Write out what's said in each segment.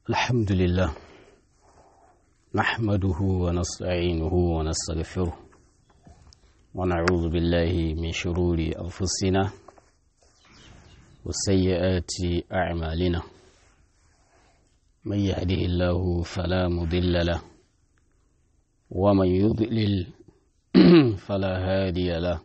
الحمد لله نحمده ونستعينه ونستغفره ونعوذ بالله من شرور أنفسنا وسيئات أعمالنا من يهده الله فلا مضل له ومن يضلل فلا هادي له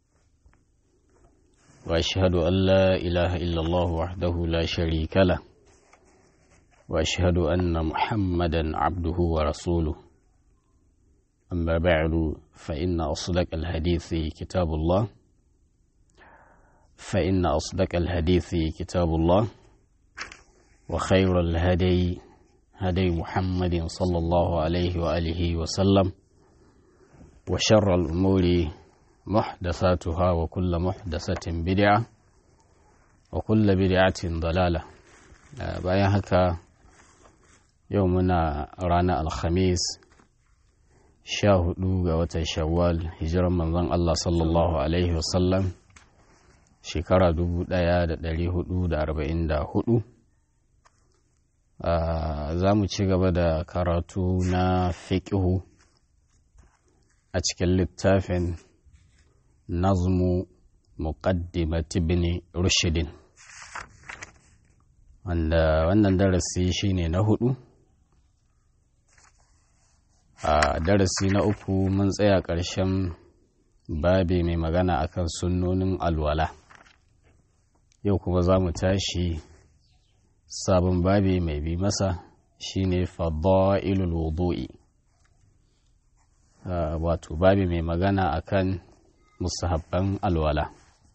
وأشهد أن لا إله إلا الله وحده لا شريك له وأشهد أن محمدا عبده ورسوله أما بعد فإن أصدق الحديث كتاب الله فإن أصدق الحديث كتاب الله وخير الهدي هدي محمد صلى الله عليه وآله وسلم وشر الأمور محدثاتها وكل محدثة بدعة وكل بدعة ضلالة bayan haka yau muna ranar alhamis sha hudu ga watan shawwal hijiran manzon Allah sallallahu alaihi wasallam shekara dubu daya da dari hudu da arba'in da hudu za mu ci gaba da karatu na fiƙihu a cikin littafin nazmu muqaddimat ibn rushidin wanda wannan darasi shine na hudu a darasi na uku mun tsaya ƙarshen babi mai magana akan sunnonin alwala yau kuma za mu tashi sabon babi mai bi masa shine fadailul wudu'i wato babi mai magana akan musahabban alwala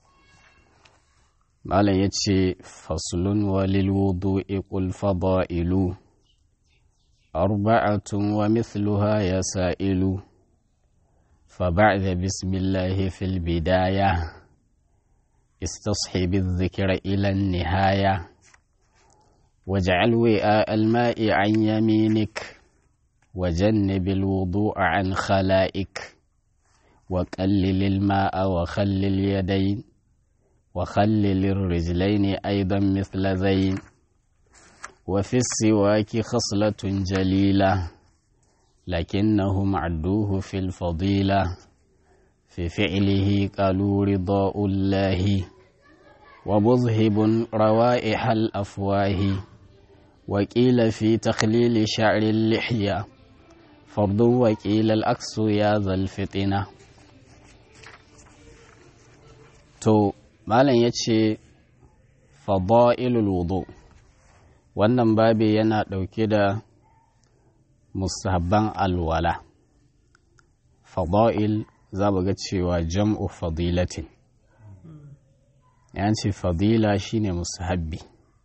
malam ya ce fasulun walil wudu'i qul fadailu arba'atun wa mithluha ya sa'ilu فبعد بسم الله في البداية استصحب الذكر إلى النهاية واجعل وعاء الماء عن يمينك وجنب الوضوء عن خلائك وقلل الماء وخلل اليدين وخلل الرجلين أيضا مثل ذين وفي السواك خصلة جليلة لكنهم عدوه في الفضيلة في فعله قالوا رضاء الله ومذهب روائح الأفواه وقيل في تخليل شعر اللحية فرض وقيل الأكس يا ذا الفطنة to malam ya ce fada'ilul wudu wannan babi yana ɗauke da musahabban alwala fada'il za ga cewa jam'u fadilatin yan ce fadila shine musahabbi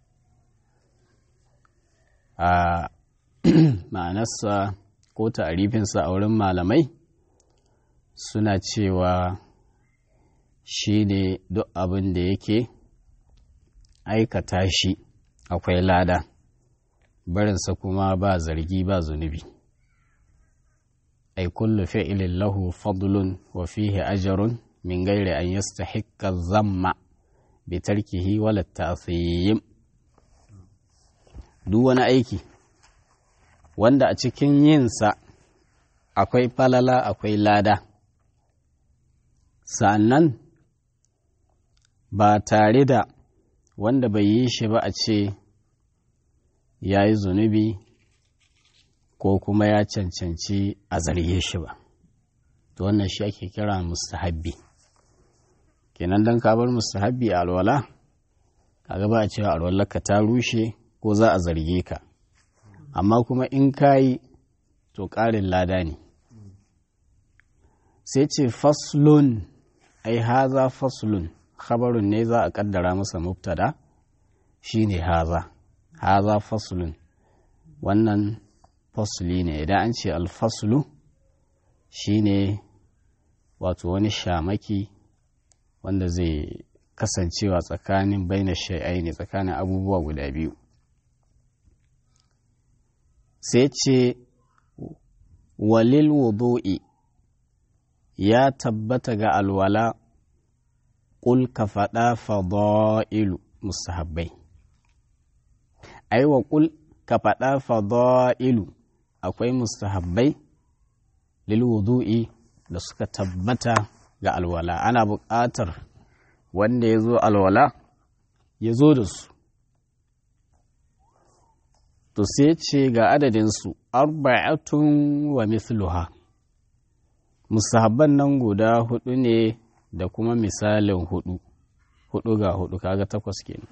a ma'anarsa ko ta'arifinsa a wurin malamai suna cewa shi ne duk abin da yake aikata shi akwai lada barinsa kuma ba zargi ba zunubi ai kullu fi'ilin lahu fadlun wa fihi ajarun min gairi an yastahiqqa zamma bi tarkihi wala ta'thim duk wani aiki wanda a cikin yinsa akwai falala akwai lada sa'annan ba tare da wanda bai yi shi ba a ce ya yi zunubi ko kuma ya cancanci a zarge shi ba to wannan shi ake kira mustahabbi kenan don ka bar mustahabbi a alwala kaga ba a cewa alwalarka ta rushe ko za a zarge ka amma kuma in ka yi to ƙarin lada ne sai ce faslun ai haza faslun khabarun ne za a kaddara masa mubtada shine haza haza faslun wannan fasli ne idan an ce alfaslu shine wato wani shamaki wanda zai kasancewa tsakanin baina shai'ai ne tsakanin abubuwa guda biyu sai ce walil wudu'i ya tabbata ga alwala ƙul ka faɗa fada'ilu mustahabbai aiwa ƙul ka ka faɗa fada'ilu akwai mustahabbai lil wudu'i da suka tabbata ga alwala ana buƙatar wanda ya zo alwala ya zo da su to sai ce ga adadinsu arba'atun wa mithluha musahabban nan guda hudu ne da kuma misalin hudu hudu ga hudu kaga takwas kenan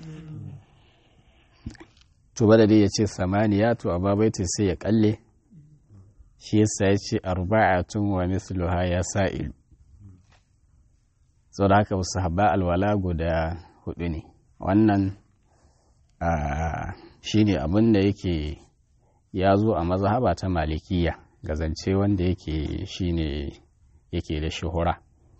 to bada dai ya ce samaniya to a babaita sai ya kalle shi yasa ya ce arba'atun wa mithluha ya sa'ilu sau da haka musahabba alwala guda hudu ne wannan shi ne abin da yake ya zo a mazhaba ta malikiya ga zance wanda yake shi ne yake da shuhura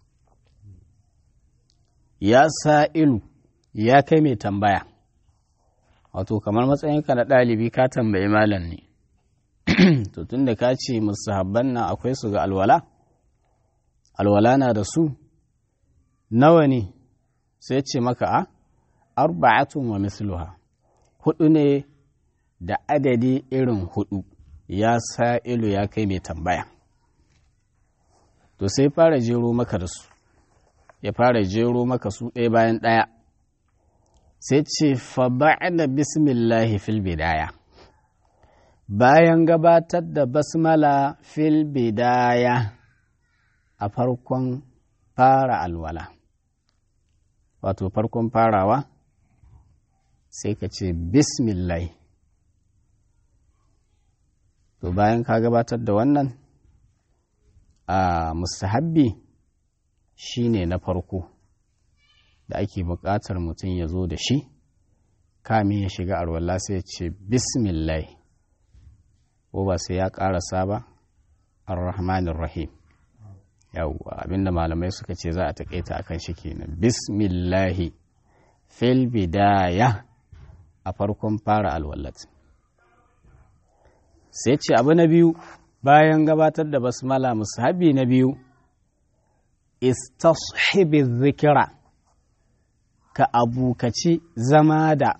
ya sa'ilu ya kai mai tambaya wato kamar matsayinka na ɗalibi ka tambayi malam ne to tun da ka ce musahabban nan akwai su ga alwala alwala na da su nawa ne sai ce maka a arba'atun wa misluha hudu ne da adadi irin hudu ya sa ilu ya kai mai tambaya to sai fara jero maka da su ya fara jero maka su ɗaya bayan ɗaya sai ce fa da bismillahi fil bidaya bayan gabatar da basmala fil bidaya a farkon fara alwala wato farkon farawa sai ka ce bismillah to bayan ka gabatar da wannan a mustahabbi shine na farko da ake buƙatar mutum ya zo da shi kamin ya shiga arwallah sai ya ce bismillah ko ba sai ya ƙarasa ba ar-rahmanir rahim yawwa abinda malamai suka ce za a taƙaita akan shi kenan bismillahi fil bidaya a farkon fara alwallat sai ce abu na biyu bayan gabatar da basmala musahabi na biyu istashibi zikira ka abukaci zama da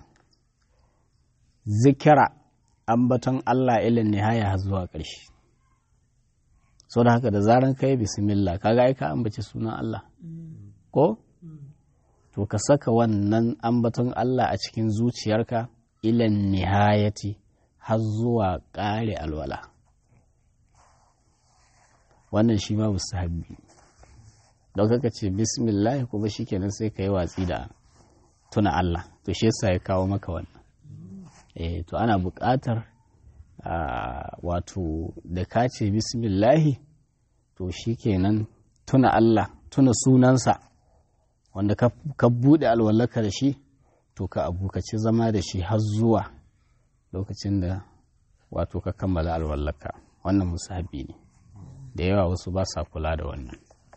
zikira ambaton Allah ilin nihaya har zuwa ƙarshe so da haka da zaran kai bismillah kaga ai ka ambaci sunan Allah ko to ka saka wannan ambaton Allah a cikin zuciyarka ilan nihayati har zuwa ƙare alwala wannan shi ma musahabi don kaka ce bismillah kuma shikenan sai ka yi watsi da tuna Allah to shi yasa ya kawo maka wannan eh to ana buƙatar wato da ka ce bismillahi to shikenan tuna Allah tuna sunansa wanda ka buɗe alwallaka da shi to ka abukaci zama da shi har zuwa lokacin da wato ka kammala alwallaka wannan musahabi ne da yawa wasu ba sa kula da wannan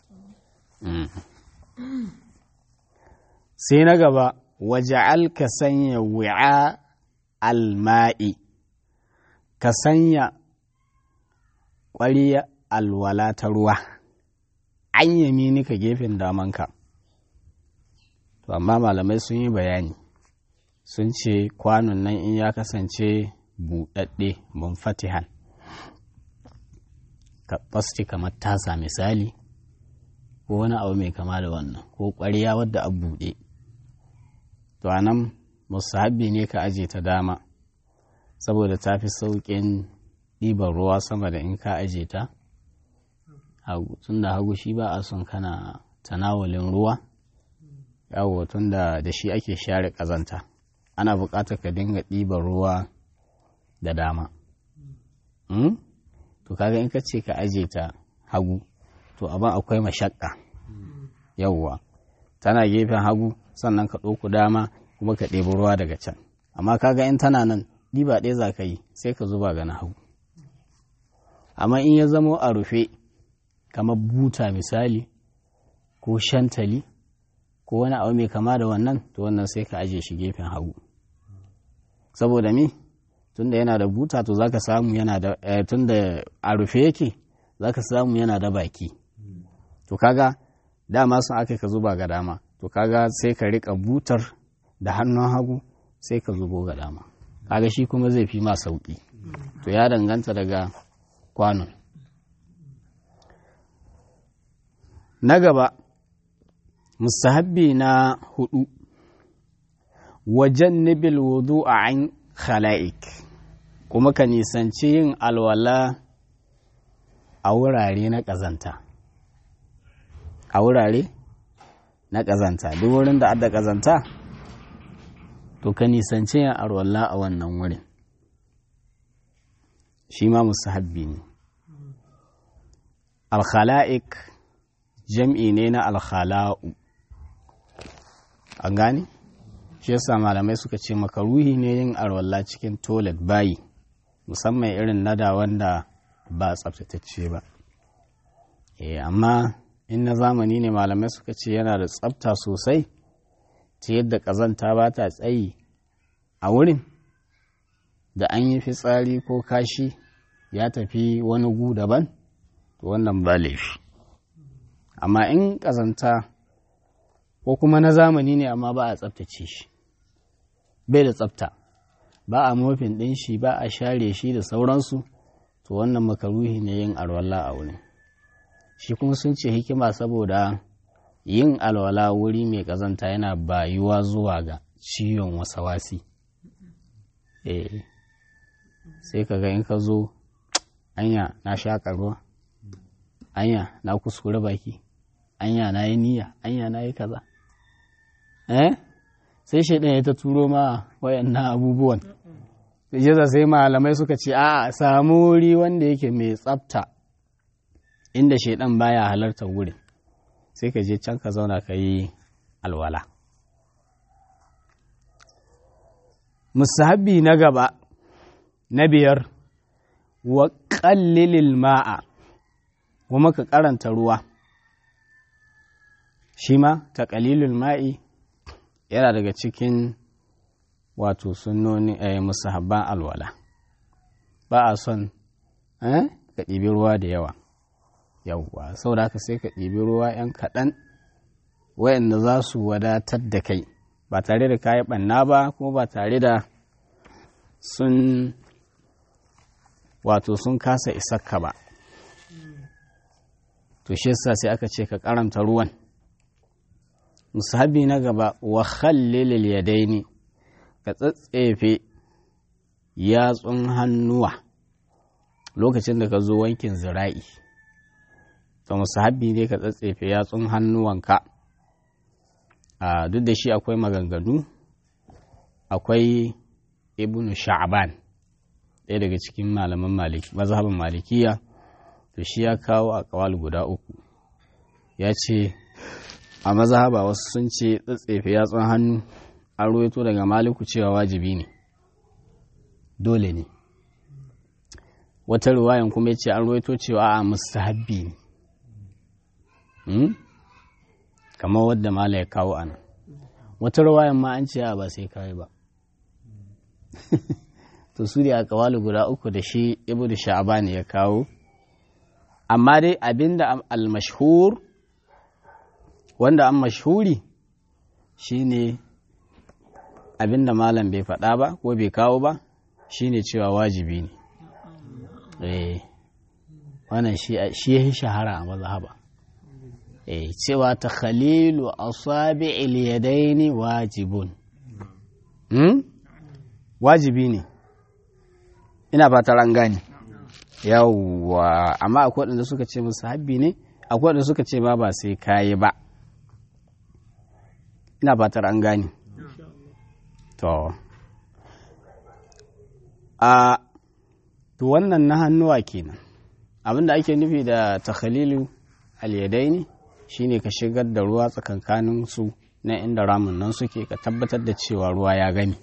sai na gaba waja'al ka sanya wi'a alma'i ka sanya ƙwariya alwala ta ruwa an yamini ka gefen damanka to amma malamai sun yi bayani sun ce kwanon nan in ya kasance buɗaɗɗe fatihan ka ɓasti kamar tasa misali ko wani abu mai kama da wannan ko ƙwariya wadda a buɗe to a nan musahabi ne ka aje ta dama saboda ta fi sauƙin ɗiban ruwa sama da in ka aje ta hagu tun da hagu shi ba a son kana tanawalin ruwa yawo tun da da shi ake share ƙazanta ana buƙatar ka dinga ɗiban ruwa da dama to kaga in ka ce ka aje ta hagu to abin akwai mashakka yawwa tana gefen hagu sannan ka ɗauku dama kuma ka ɗebi ruwa daga can amma kaga in tana nan ɗiba ɗaya za ka yi sai ka zuba ga na hagu amma in ya zamo a rufe kamar buta misali ko shantali ko wani abu mai kama da wannan to wannan sai ka aje shi gefen hagu saboda me tunda yana da buta to zaka samu yana da tunda a rufe yake zaka samu yana da baki to kaga dama sun aka ka zuba ga dama to kaga sai ka rika butar da hannun hagu sai ka zubo ga dama kaga shi kuma zai fi ma sauƙi to ya danganta daga kwanon na gaba mustahabbi na hudu wajen nibil wudu a an khala'ik kuma ka nisanci yin alwala a wurare na ƙazanta a wurare na ƙazanta duk wurin da adda ƙazanta to ka nisanci yin alwala a wannan wurin shi ma mustahabbi ne alkhala'ik jam'i ne na alkhala'u an gane? shi yasa malamai suka ce makaruhi ne yin arwalla cikin toilet bayi musamman irin nada wanda ba tsabtatacce ba eh amma in na zamani ne malamai suka ce yana da tsabta sosai ta yadda ƙazanta ba ta tsayi a wurin da an yi fitsari ko kashi ya tafi wani gu daban to wannan ba laifi amma in ƙazanta ko kuma na zamani ne amma ba a tsabtace shi bai da tsabta ba a mofin ɗin shi ba a share shi da sauransu to wannan makaruhi ne yin alwala a wurin shi kuma sun ce hikima saboda yin alwala wuri mai ƙazanta yana bayuwa zuwa ga ciwon wasawasi eh sai ka ga in ka zo anya na shaƙa ruwa anya na kuskure baki anya na yi niyya anya na yi kaza eh sai shaidan ya ta turo ma wayannan abubuwan sai sai malamai suka ce a samu wuri wanda yake mai tsafta inda shaidan baya halartar wurin sai ka je can ka zauna ka yi alwala musahabi na gaba na biyar wa ƙallilil ma'a kuma ka karanta ruwa shi ma ta ƙalilul ma'i yana daga cikin wato sunnoni a musahabban alwala ba a son ka ɗibi ruwa da yawa yawwa saboda haka sai ka ɗibi ruwa 'yan kaɗan wayanda za su wadatar da kai ba tare da kayi ɓanna ba kuma ba tare da sun wato sun kasa isakka ba to shi yasa sai aka ce ka karanta ruwan musahabi na gaba wa khallilil yadaini ka tsatsefe yatsun hannuwa lokacin da ka zo wankin zira'i to musahabi ne ka tsatsefe yatsun hannuwanka a duk da shi akwai maganganu akwai ibnu sha'ban ɗaya daga cikin malaman maliki mazhabin malikiya to shi ya kawo a kawal guda uku ya ce a mazhaba wasu sun ce tsatsefe yatsun hannu an ruwaito daga maliku cewa wajibi ne dole ne wata ruwayan kuma ya ce an ruwaito cewa a mustahabbi ne kamar wadda mala ya kawo ana wata ruwayan ma an ce ba sai kawai ba to su da akawalu guda uku da shi ibu da sha'abani ya kawo amma dai abinda al-mashhur wanda an mashhuri shine abinda malam bai faɗa ba ko bai kawo ba shine cewa wajibi ne eh wannan shi ya shahara a mazhaba eh cewa ta khalilu asabi'il yadaini wajibun hmm? wajibi ne ina fatar an gane yawwa amma akwai waɗanda suka ce musu habbi ne akwai waɗanda suka ce ma ba sai kayi ba ina fatar an gane to a to wannan na hannuwa kenan abinda ake nufi da takhalilu alyadaini shine ka shigar da ruwa tsakankanin su na inda ramin nan suke ka tabbatar da cewa ruwa ya gani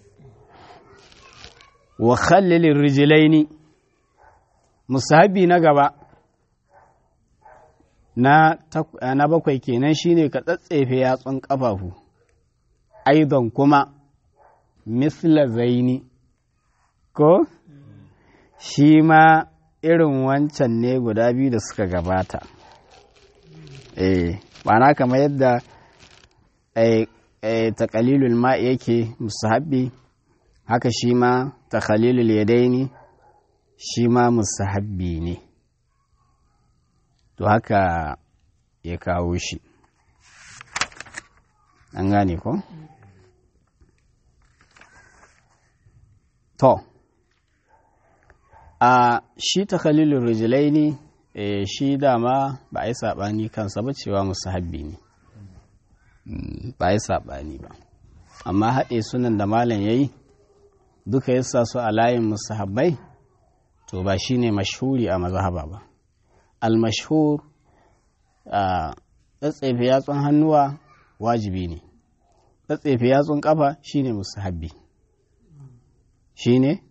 wa khallilin rijilaini musahabi na gaba na, na bakwai kenan shine ka tsatsefe yatsun ƙafafu aidon kuma misla zaini ko shi ma irin wancan ne guda biyu da suka gabata eh na kamar yadda eh, eh, taƙalilul ma yake musahabi haka shi ma ta khalilul yadaini shi ma musahabbi ne to haka ya kawo shi an gane ko? to a shi ta khalilul rijlaini e, shi dama ba a yi saɓani kansa ba cewa musahabbi ne ba a yi saɓani ba amma haɗe sunan da malam ya yi duka yasa su a layin musahabbai to ba shi ne mashhuri a mazhaba ba al-mashhur a tsatsefe yatsun hannuwa wajibi ne tsatsefe yatsun kafa shine musahabbi shine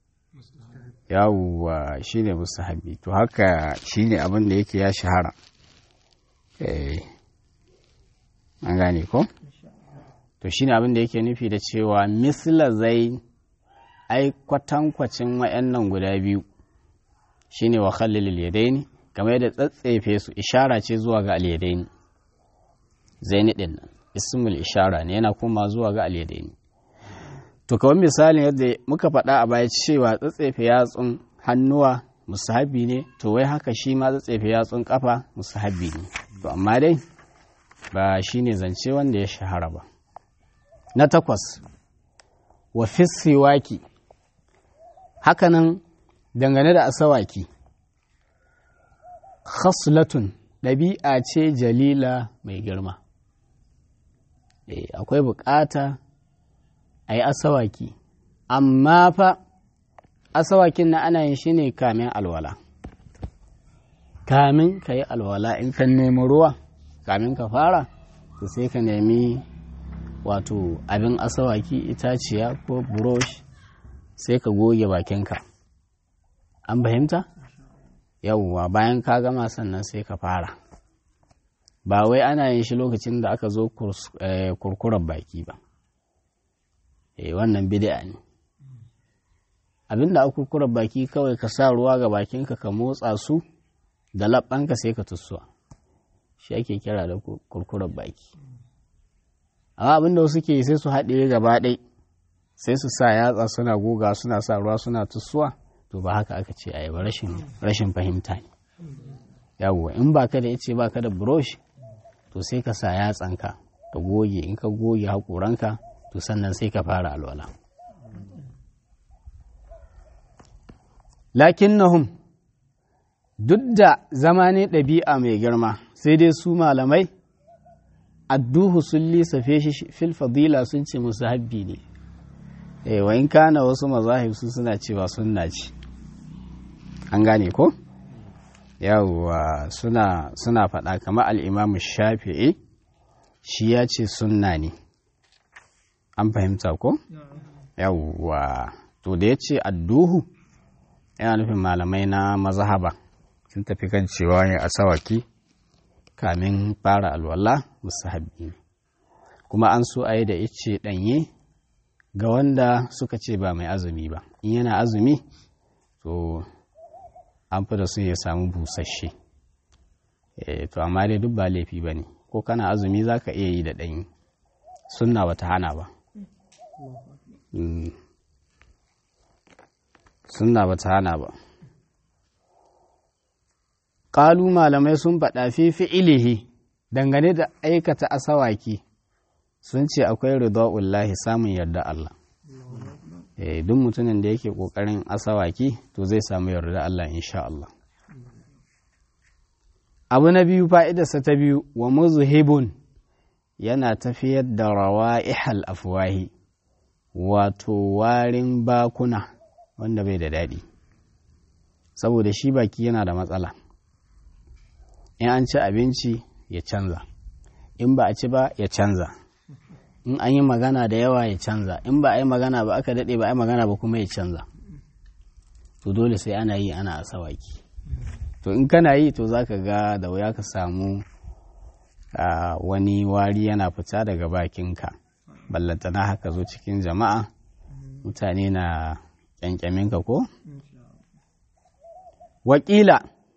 yawwa shine musahabbi to haka shine abin da yake ya shahara eh an gane ko to shine abin da yake nufi da cewa misla zai ai kwatankwacin wayannan guda biyu shine wa khallil yadaini kamar yadda tsatsefe su ishara ce zuwa ga alyadaini zaini din nan ismul ishara ne yana kuma zuwa ga alyadaini to kawai misalin yadda muka faɗa a baya cewa tsatsefe yatsun hannuwa musahabi ne to wai haka shi ma tsatsefe yatsun kafa musahabi ne to amma dai ba shi ne zance wanda ya shahara ba na takwas wa fissiwaki hakanan dangane da asawaki khaslatun ɗabi'a ce jalila mai girma akwai bukata a yi asawaki amma fa asawakin na ana yin shi ne kamin alwala kamin ka yi alwala in ka nemi ruwa kamin ka fara to sai ka nemi wato abin asawaki itaciya ko burosh sai ka goge bakinka an fahimta yauwa bayan ka gama sannan sai ka fara ba wai ana yin shi lokacin da aka zo kurkurar baki ba eh wannan bid'a ne abinda a kurkurar baki kawai ka sa ruwa ga bakinka ka motsa su da labbanka sai ka tussuwa shi ake kira da kurkurar baki amma abinda wasu ke sai su haɗe gaba ɗai sai su sa yatsa suna goga suna sa ruwa suna tussuwa to ba haka aka ce a ba rashin fahimta ne yawwa in ba ka da ice ba ka da brush to sai ka sa yatsanka ka goge in ka goge haƙoranka to sannan sai ka fara alwala lakinnahum duk da zama ne ɗabi'a mai girma sai dai su malamai adduhu sun lissafe shi fil fadila sun ce musu habbi ne eh wa in kana wasu mazahib su suna cewa sunna ce an gane ko yawwa suna suna faɗa kamar al'imamu shafi'i shi ya ce sunna ne an fahimta ko yawwa to da ya ce adduhu yana nufin malamai na mazahaba sun tafi kan cewa ne a sawaki kamin fara alwala musahabbi ne kuma an so a yi da ice ɗanye ga wanda suka ce ba mai azumi ba in yana azumi to an fi da su ya samu busasshe to amma dai duk ba laifi ba ne ko kana azumi za ka iya yi da ɗanyi sunna ba ta hana ba sunna ba ta hana ba ƙalu malamai sun faɗa fi fi'ilihi dangane da aikata asawaki sun ce akwai ridwa'ullahi samun yarda Allah duk mutumin da yake ƙoƙarin asawaki to zai samu yarda Allah insha Allah abu na biyu fa'idarsa ta biyu wa muzhibun yana tafiyar da rawa'ihal afwahi wato warin bakuna wanda bai da daɗi saboda shi baki yana da matsala in an ci abinci ya canza in ba a ci ba ya canza in an yi magana da yawa ya canza in ba a yi magana ba aka daɗe ba a yi magana ba kuma ya canza to dole sai ana yi ana asawaki to in kana yi to za ka ga da wuya ka samu wani wari yana fita daga bakinka ballantana haka zo cikin jama'a mutane na kyankyaminka ko wakila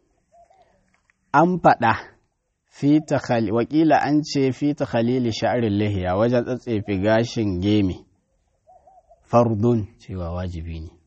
an faɗa wakila an ce fi ta khalili sha'arin lihiya wajen tsatsefe gashin gemi fardun cewa wajibi ne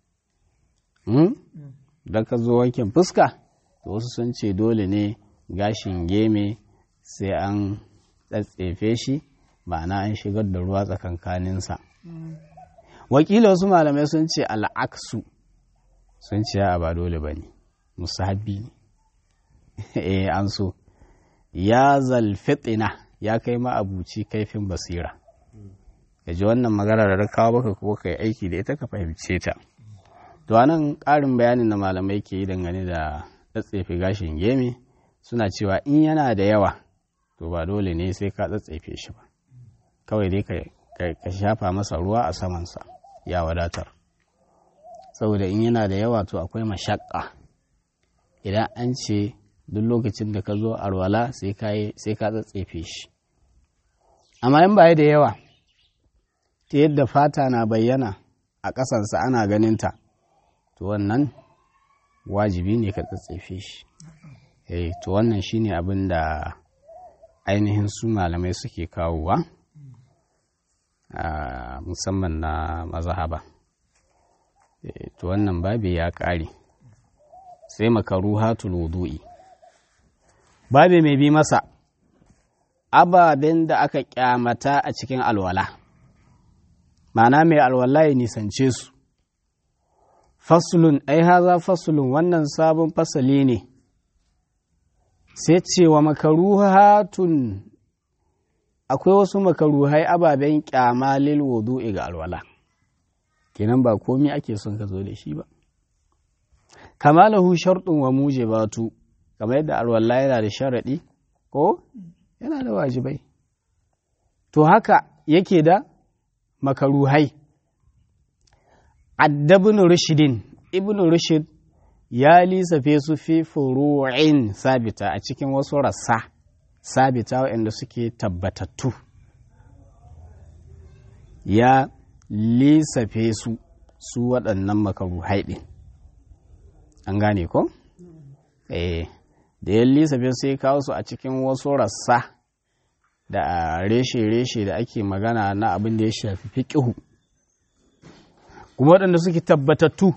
da ka zo wankin fuska to wasu sun ce dole ne gashin geme sai an tsatsefe shi ma'ana an shigar da ruwa tsakankaninsa wakila wasu malamai sun ce al'aksu sun ce a ba dole ba ne musahabi ne eh an so ya zalfitina ya kai ma'abuci kaifin basira ka ji wannan magana da kawo baka kuma ka yi aiki da ita ka fahimce ta to anan ƙarin bayanin da malamai ke yi dangane da tsatsefe gashin geme suna cewa in yana da yawa to ba dole ne sai ka tsatsefe shi ba kawai dai ka shafa masa ruwa a samansa ya wadatar saboda in yana da yawa to akwai mashakka idan an ce duk lokacin da ka zo arwala sai ka tsatsefe shi amma in ba da yawa ta yadda fata na bayyana a ƙasansa ana ganinta to wannan wajibi ne ka tsatsefe shi eh to wannan shine abin da ainihin su malamai suke kawowa musamman na mazahaba to wannan babi ya ƙare sai makaruhatul wudu'i babi mai bi masa ababen da aka kyamata a cikin alwala ma'ana mai alwala ya nisance su fasulun ai haza fasulun wannan sabon fasali ne sai cewa makaruhatun akwai wasu makaruhai ababen kyama lil wudu'i ga alwala kenan ba komi ake son ka zo da shi ba kamalahu sharɗin wa mujibatu kamar yadda alwala yana da sharaɗi ko yana da wajibai to haka yake da makaruhai addabin rushidin ibn rushid ya lisafe su fi furu'in sabita a cikin wasu rassa sabita waɗanda suke tabbatattu ya lisafe su su waɗannan makaruhai ɗin an gane ko? eh da ya lisafe sai kawo su a cikin wasu rassa da reshe-reshe da ake magana na abin da ya shafi fiƙihu kuma waɗanda suke tabbatattu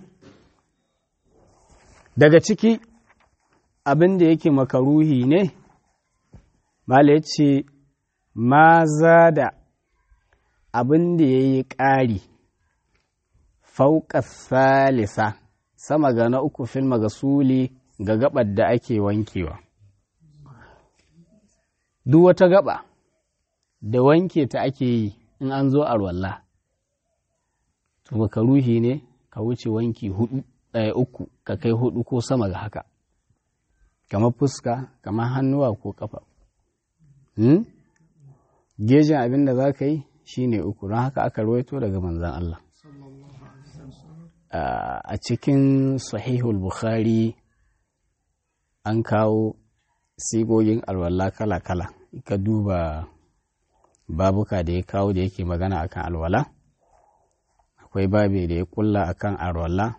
daga ciki abin da yake makaruhi ne mala ya ce ma za da abin da ya yi ƙari fauƙa salisa sama ga na uku filma ga suli ga gabar da ake wankewa duk wata gaba da wanke ta ake yi in an zo a ruwalla to baka ruhi ne ka wuce wanki hudu ɗaya uku ka kai hudu ko sama ga haka kamar fuska kamar hannuwa ko kafa hmm? gejin abin da za ka yi shine uku don haka aka rawaito daga manzan Allah a cikin sahihul bukhari an kawo sigogin alwala kala-kala ka duba babuka da ya kawo da yake magana akan alwala akwai babi da ya kulla akan alwala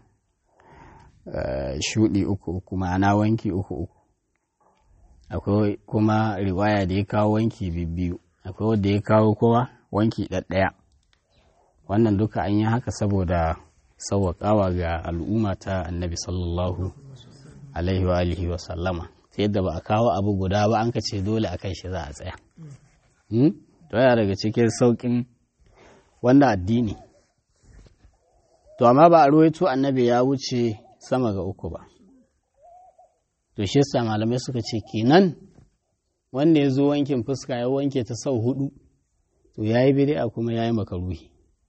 shudi uku uku ma'ana wanki uku uku akwai kuma riwaya da ya kawo wanki biyu akwai wadda ya kawo kowa wanki ɗaɗɗaya wannan duka an yi haka saboda sauwaƙawa ga al'umma ta annabi sallallahu alaihi wa alihi wa sallama ta yadda ba a kawo abu guda ba an ka ce dole a kan shi za a tsaya to yana daga cikin sauƙin wannan addini to amma ba a ruwaito annabi ya wuce sama ga uku ba to shi yasa malamai suka ce kenan wanda ya zo wankin fuska ya wanke ta sau hudu to ya yi bid'a kuma ya yi makaruhi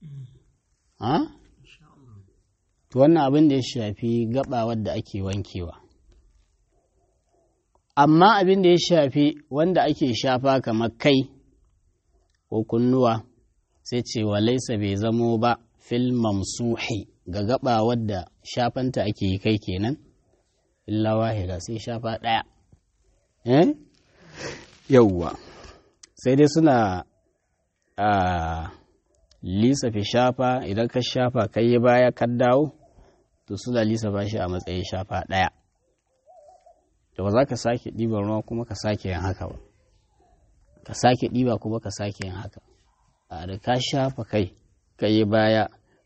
to wannan abin da ya shafi gaba wadda ake wankewa amma abin da ya shafi wanda ake shafa kamar kai ko kunnuwa sai ce wa laisa bai zamo ba fil mamsuhi ga gaba wadda shafanta ake yi kai kenan illa wahida sai shafa ɗaya eh yauwa sai dai suna a lisafi shafa idan ka shafa kai yi baya ka dawo to suna lisafa shi a matsayin shafa ɗaya da ba za ka sake ɗiban ruwa kuma ka sake yin haka ba ka sake ɗiba kuma ka sake yin haka a da ka shafa kai ka yi baya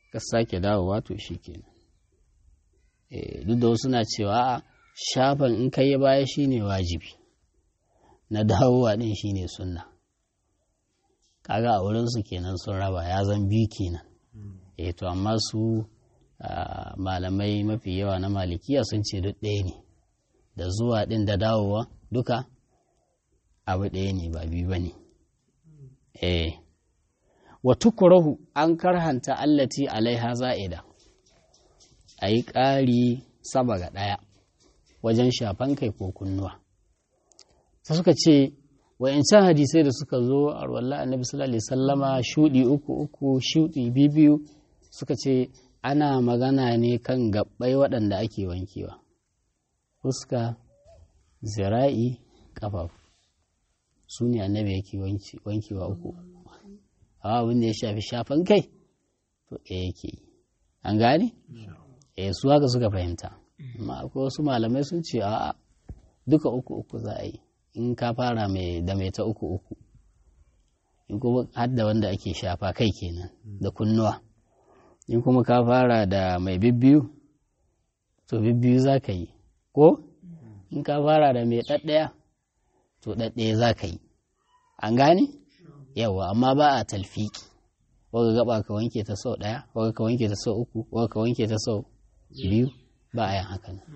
ka sake dawowa to shi kenan duk da wasu na cewa shafan in kai baya shine wajibi na dawowa din shine sunna kaga a wurinsu kenan sun raba ya zan biyu kenan eh to amma su malamai mafi yawa na malikiya sun ce duk ɗaya ne da zuwa ɗin da dawowa duka abu ɗaya ne ba biyu ba ne eh wa tukurahu an karhanta allati alaiha za'ida a yi ƙari sama ga ɗaya wajen shafan kai ko kunnuwa ta suka ce wa'yancan hadisai da suka zo a ruwallah annabi sallallahu alaihi sallama shuɗi uku uku shuɗi biyu suka ce ana magana ne kan gabbai waɗanda ake wankewa fuska zira'i ƙafafu su ne annabi yake wankewa uku a abin da ya shafi shafan kai to ɗaya yake an gane eh su haka suka fahimta amma akwai wasu malamai sun ce a duka uku uku za a yi in ka fara mai da mai ta uku uku in kuma har da wanda ake shafa kai kenan da kunnuwa in kuma ka fara da mai bibbiyu to bibbiyu za ka yi ko in ka fara da mai ɗaɗɗaya to ɗaɗɗaya za ka yi an gane yawa amma ba a talfiki waga gaba ka wanke ta sau ɗaya waga ka wanke ta sau uku waga ka wanke ta sau biyu ba a yin haka nan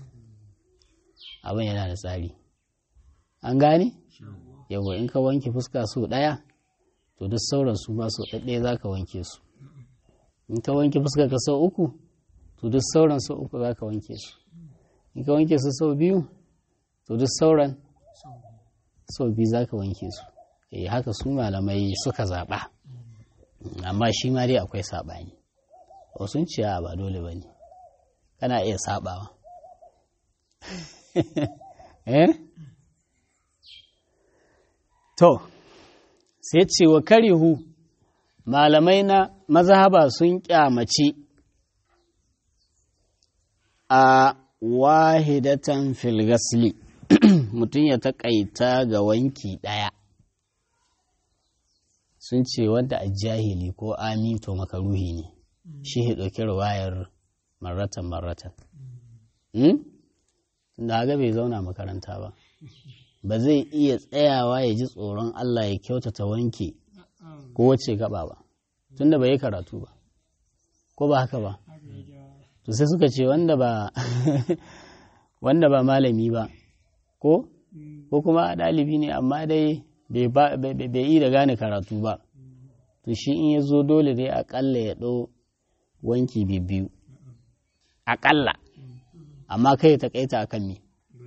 abin yana da tsari an gane yawa in ka wanke fuska sau ɗaya to duk sauran su ma sau ɗaɗɗaya za ka wanke su in ka wanke fuska ka sau uku to duk sauran sau uku za ka wanke su in ka wanke su sau biyu to duk sauran sau biyu za ka wanke su eh haka su malamai suka zaɓa amma shi ma dai akwai saɓani wasu ciya ba dole ba ne kana iya saɓawa eh to sai ce wa karihu malamai na mazhaba sun kyamaci a wahidatan filgasli mutum ya taƙaita ga wanki ɗaya sun ce wanda a jahili ko ami to makaruhi ne shi ya ɗauki ruwayar maratan maratan da haka bai zauna makaranta ba ba zai iya tsayawa ya ji tsoron Allah ya kyautata wanke ko wace gaba ba tunda bai yi karatu ba ko ba haka ba to sai suka ce wanda ba wanda ba malami ba ko ko kuma ɗalibi ne amma dai bai yi da gane karatu ba to shi in ya zo dole dai akalla ya ɗau wanki biyu akalla amma kai ta kaita akan me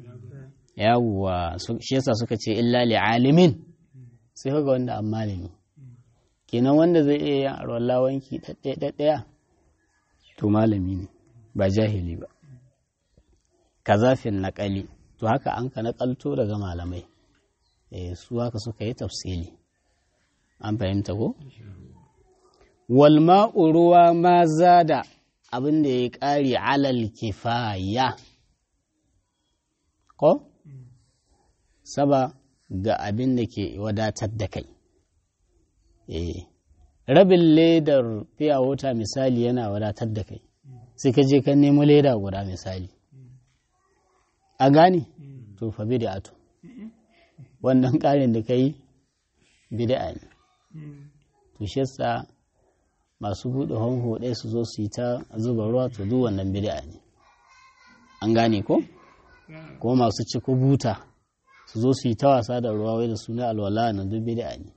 yawwa shi yasa suka ce illa li alimin sai kaga wanda an malami kenan wanda zai iya yin arwalla wanki ɗaɗɗaya to malami ne ba jahili ba kazafin naƙali to haka an ka naƙalto daga malamai eh su haka suka yi tafsili an fahimta ko wal ma'u ruwa ma zada abin da ya ƙari alal kifaya ko saba ga abin da ke wadatar da kai eh rabin ledar fiya wuta misali yana wadatar da kai sai ka je ka nemo leda guda misali a gane to fa bid'atu wannan ƙarin da kai bid'a ne to shi yasa masu buɗe honho ɗaya su zo su yi ta zuba ruwa to duk wannan bid'a ne an gane ko ko masu ciko buta su zo su yi ta wasa da ruwa wai da suna alwala na duk bid'a ne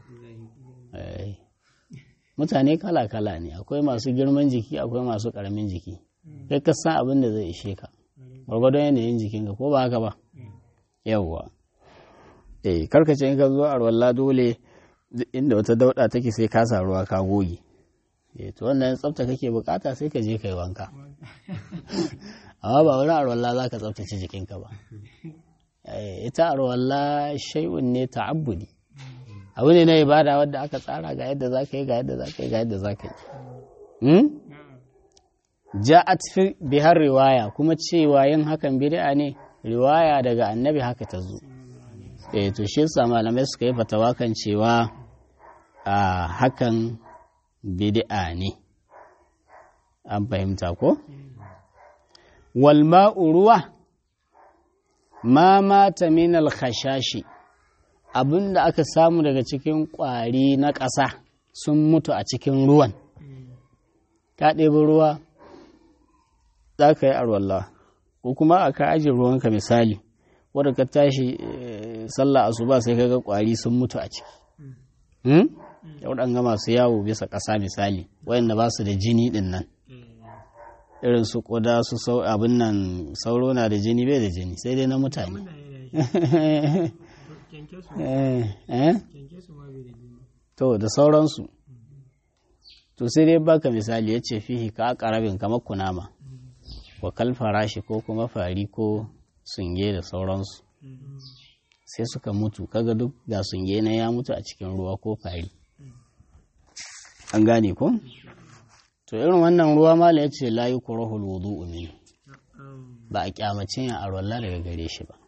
mutane kala-kala ne akwai masu girman jiki akwai masu ƙaramin jiki kai ka san abin da zai ishe ka gwargwadon yanayin jikinka ko ba haka ba yawwa eh karkace in ka zo a ruwalla dole inda wata dauda take sai ka sa ruwa ka goge eh to wannan tsafta kake bukata sai ka je kai wanka amma ba wani arwalla za ka tsaftace jikinka ba ita arwalla shay'un ne ta'abbudi abu ne na ibada wadda aka tsara ga yadda za ka yi ga yadda za ka yi ga yadda za ka yi ja'at fi bihar riwaya kuma cewa yin hakan bid'a ne riwaya daga annabi haka ta zo eh to shi yasa malamai suka yi fatawa kan cewa a hakan bid'a ne an fahimta ko walma'u ruwa ma mata min alkhashashi abinda aka samu daga cikin ƙwari na ƙasa sun mutu a cikin ruwan ka ɗebi ruwa za ka yi arwallah ko kuma a ka ajiye ruwanka misali wadda ka tashi sallah asuba sai ka ga ƙwari sun mutu a ciki waɗanga masu yawo bisa ƙasa misali wayanda ba su da jini ɗin nan irin su ƙuda su sau abin nan sauro na da jini bai da jini sai dai na mutane to da sauransu to sai dai baka misali ya ce fihi ka ƙarabin kamar kunama wa kalfarashi ko kuma fari ko sunge da sauransu sai suka mutu kaga duk ga sunge na ya mutu a cikin ruwa ko fari an gane ko to irin wannan ruwa mala ya ce layi kurahul wudu min ba a kyamace yin arwallah daga gare shi ba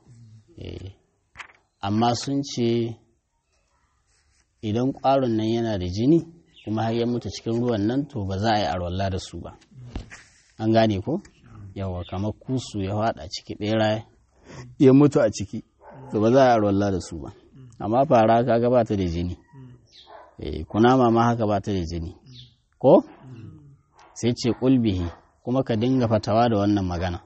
amma sun ce idan ƙwaron nan yana da jini kuma har ya mutu cikin ruwan nan to ba za a yi arwallah da su ba an gane ko yawa kamar kusu ya haɗa ciki ɓera ya mutu a ciki to ba za a yi arwallah da su ba amma fara kaga ba ta da jini kunama ma haka ba ta da jini ko sai ce ƙulbihi kuma ka dinga fatawa da wannan magana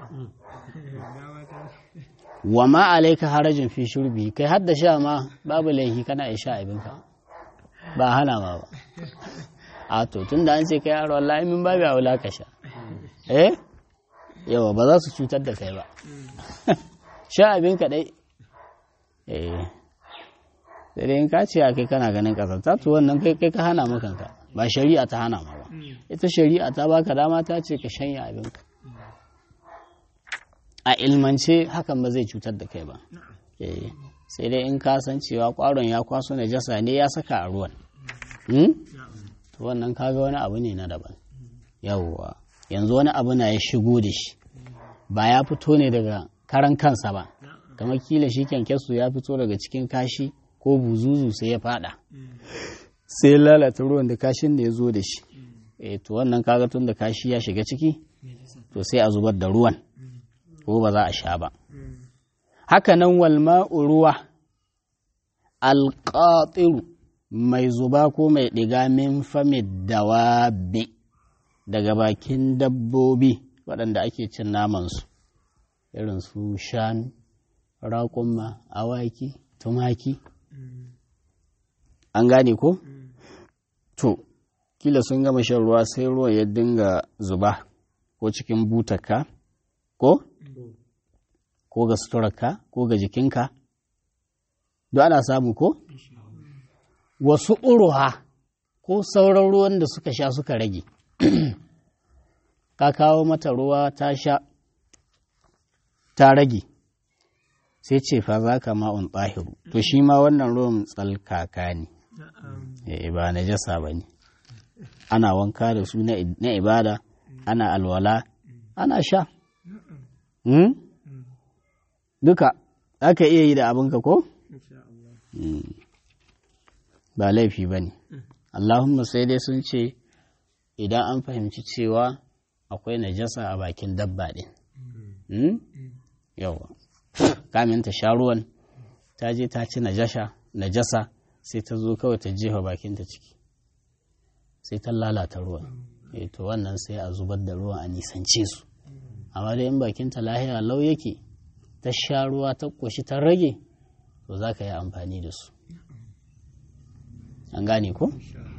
wa ma alaika harajin fi shurbi kai hadda sha ma babu laifi kana ya sha abinka ba hana ma ba a to tun da an ce kai yaro wallahi min babu aula ka sha eh yawa ba za su cutar da kai ba sha abinka dai eh sai dai in ka ce a kai kana ganin kasarta to wannan kai kai ka hana makanka ba shari'a ta hana ma ba ita shari'a ta baka dama ta ce ka shanya abinka a ilmance hakan ba zai cutar da kai ba sai dai in ka san cewa kwaron ya kwaso najasa ne ya saka a ruwan to wannan kaga wani abu ne na daban yawwa yanzu wani abu na ya shigo da shi ba ya fito ne daga karan kansa ba kamar kila shi kyankyasu ya fito daga cikin kashi ko buzuzu sai ya fada sai ya lalata ruwan da kashin da ya zo da shi e to wannan kaga tun da kashi ya shiga ciki to sai a zubar da ruwan ko ba za a sha ba haka nan walma'u ruwa alƙatiru mai zuba ko mai ɗiga min famid dawabi daga bakin dabbobi waɗanda ake cin namansu irin su shanu raƙumma awaki tumaki an gane ko? to kila sun gama shan ruwa sai ruwan ya dinga zuba ko cikin butaka ko? ko ga suturarka ko ga jikinka duk ana samu ko? wasu uruha ko sauran ruwan da suka sha suka rage ka kawo mata ruwa ta sha ta rage sai ce fa za ka ma'un ɗahiru to shi ma wannan ruwan tsalkaka ne ba na jasa ba ne ana wanka da su na ibada ana alwala ana sha duka aka iya yi da abinka ko? ba laifi ba ne allahumma sai dai sun ce idan an fahimci cewa akwai najasa a bakin dabba ɗin yawa kamin ta sha ruwan ta je ta ci najasa sai ta zo kawai ta jefa bakinta ciki sai ta lalata ruwan to wannan sai a zubar da ruwan a nisance su amma dai in bakinta lahiya lau yake ta sha ruwa ta ƙoshi ta rage to za ka yi amfani da su an gane ko?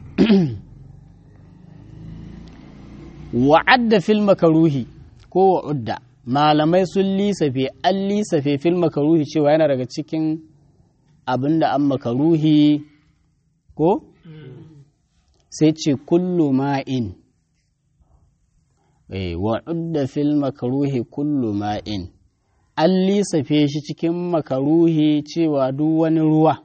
wa'adda fil makaruhi ko wa'udda malamai sun lisafe an lisafe fil makaruhi cewa yana daga cikin abin da an makaruhi ko? sai ce kullu ma'in wa'udda fil makaruhi kullu ma'in an lisafe shi cikin makaruhi cewa duk wani ruwa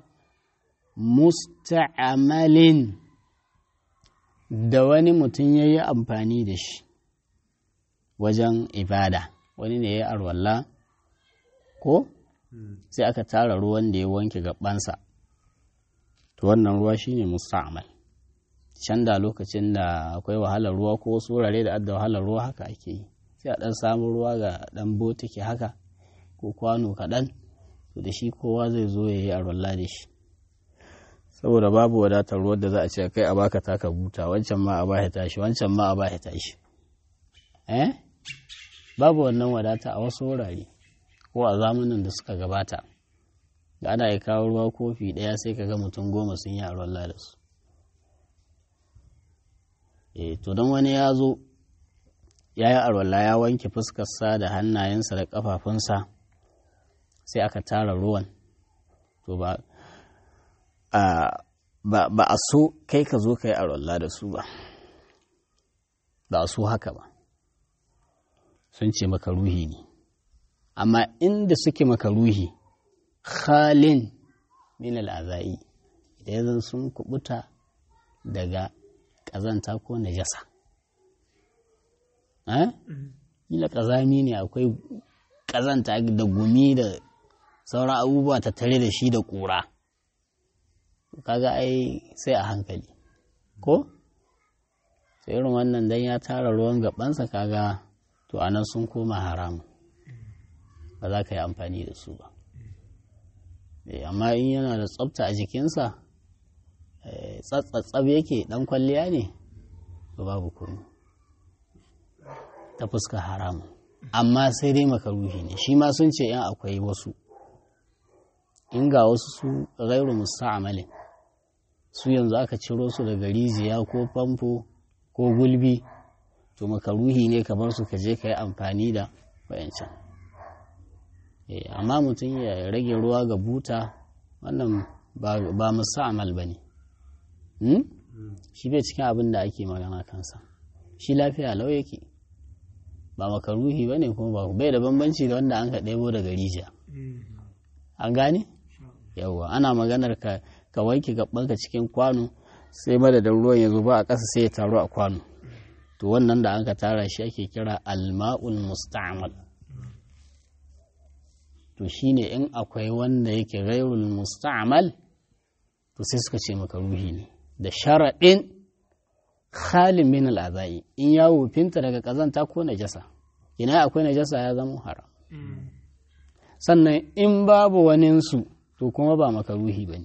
musta'amalin da wani mutum ya yi amfani da shi wajen ibada wani ne ya arwalla ko sai aka tara ruwan da ya wanke gabansa to wannan ruwa shine musta'amal can da lokacin da akwai wahalar ruwa ko wasu wurare da adda wahalar ruwa haka ake yi sai a ɗan samu ruwa ga ɗan botiki haka ko kwano kaɗan to da shi kowa zai zo ya yi arwalla da shi saboda babu wadatar ruwan da za a ce kai a baka taka buta wancan ma a bashi tashi wancan ma a bashi tashi eh babu wannan wadata a wasu wurare ko a zamanin da suka gabata da ana ya kawo ruwa kofi ɗaya sai ka ga mutum goma sun yi arwalla da su e to don wani ya zo ya yi arwalla ya wanke fuskarsa da hannayensa da ƙafafunsa sai aka tara ruwan to ba ba a so kai ka zo ka yi arwalla da su ba ba a so haka ba sun ce maka ruhi ne amma inda suke maka ruhi khalin min al'azai idan zan sun kubuta daga ƙazanta ko najasa ila ƙazami ne akwai ƙazanta da gumi da sauran abubuwa ta tare da shi da ƙura kaga ai sai a hankali ko sai irin wannan dan ya tara ruwan gabansa kaga to anan sun koma haramu ba za ka yi amfani da su ba amma in yana da tsafta a jikinsa tsatsatsab yake dan kwalliya ne to babu komai ta fuska haramun amma sai dai makaruhi ne shi ma sun ce yan akwai wasu in ga wasu su gairu musta'amalin su yanzu aka ciro su daga rijiya ko famfo ko gulbi to makaruhi ne kamar su ka je ka yi amfani da wayancan amma mutum ya rage ruwa ga buta wannan ba musta'amal ba ne shi bai cikin abin da ake magana kansa shi lafiya lau yake ba makaruhi ba ne kuma ba bai da bambanci da wanda an ka ɗebo daga rijiya an gane yawwa ana maganar ka ka wanke gabanka cikin kwano sai madadin ruwan ya zuba a ƙasa sai ya taru a kwano to wannan da an ka tara shi ake kira alma'ul musta'mal to shine in akwai wanda yake ghairul musta'mal to sai suka ce maka ruhi ne da sharaɗin khalin min al'azai in ya wufinta daga ƙazanta ko najasa ina akwai najasa ya zama haram sannan in babu waninsu to kuma ba maka ruhi ba ne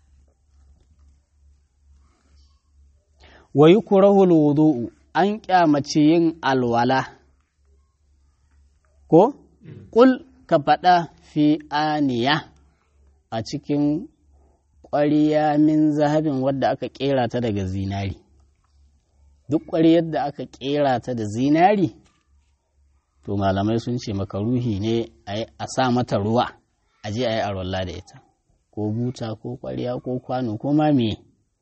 wa yi kurahul wudu'u an kyamace yin alwala ko ƙul ka faɗa fi aniya a cikin ƙwariya min zahabin wadda aka ƙera ta daga zinari duk ƙwariyar da aka ƙera ta da zinari to malamai sun ce maka ruhi ne a sa mata ruwa a je a yi arwalla da ita ko buta ko ƙwariya ko kwano ko ma me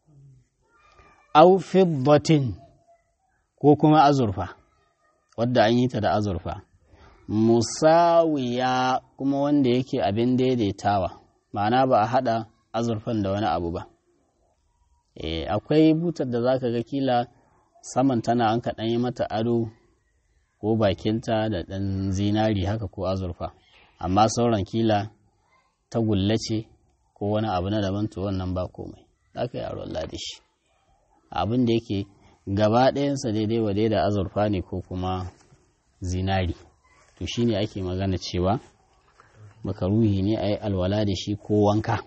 au fiddatin ko kuma azurfa wadda an yi ta da azurfa musawiya kuma wanda yake abin daidaitawa ma'ana ba a haɗa azurfan da wani abu ba e, akwai butar da zaka ga kila saman tana an kaɗan yi mata ado ko bakinta da ɗan zinari haka ko azurfa amma sauran kila ta ce ko wani abu na daban to wannan ba komai za ka yi aro da shi abin da yake gaba ɗayansa daidai wa da azurfa ne ko kuma zinari to shine ake magana cewa makaruhi ne a yi alwala da shi ko wanka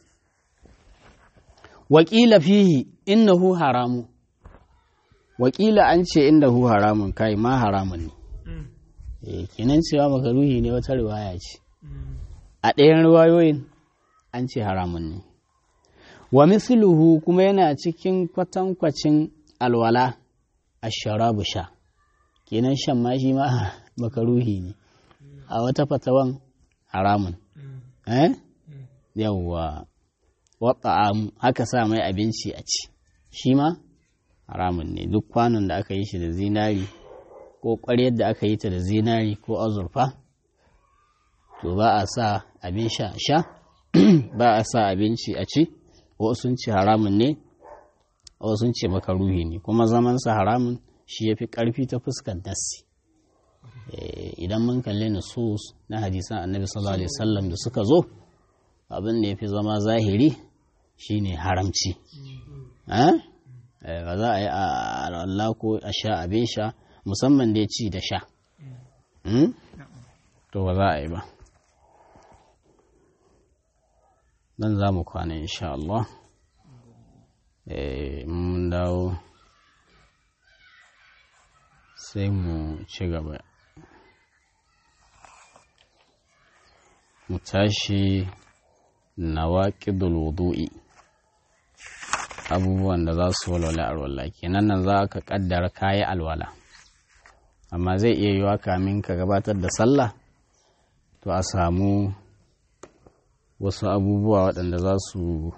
wakila fihi innahu haramu wakila an ce innahu haramun kai ma haramun ne eh kenan cewa makaruhi ne wata riwaya ce a ɗayan riwayoyin an ce haramun ne wa misluhu kuma yana cikin kwatankwacin alwala asharabu sha kenan shan ma shi ma makaruhi ne a wata fatawan haramun eh yawwa wata'am haka sa mai abinci a ci shi ma haramun ne duk kwanon da aka yi shi da zinari ko ƙwaryar da aka yi ta da zinari ko azurfa to ba a sa abin sha sha ba a sa abinci a ci wasu sun ce haramun ne wasu sun ce makaruhi ne kuma zamansa haramun shi ya fi ƙarfi ta fuskar nassi idan mun kalli nusus na hadisan annabi sallallahu alaihi wasallam da suka zo abin da ya fi zama zahiri shine haramci ba za a yi a Allah ko a sha abin sha musamman dai ci da sha to ba za a yi ba nan za mu kwana insha Allah mun dawo sai mu ci gaba mu tashi nawaƙidul wudu'i abubuwan da za su walwala alwala kenan nan za ka kaddara kayi alwala amma zai iya yiwa kamin ka gabatar da sallah to a samu wasu abubuwa waɗanda za su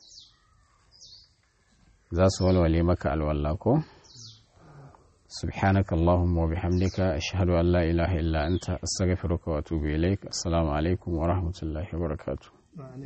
za su walwale maka alwala ko سبحانك اللهم وبحمدك أشهد أن لا إله إلا أنت أستغفرك وأتوب إليك السلام عليكم ورحمة الله وبركاته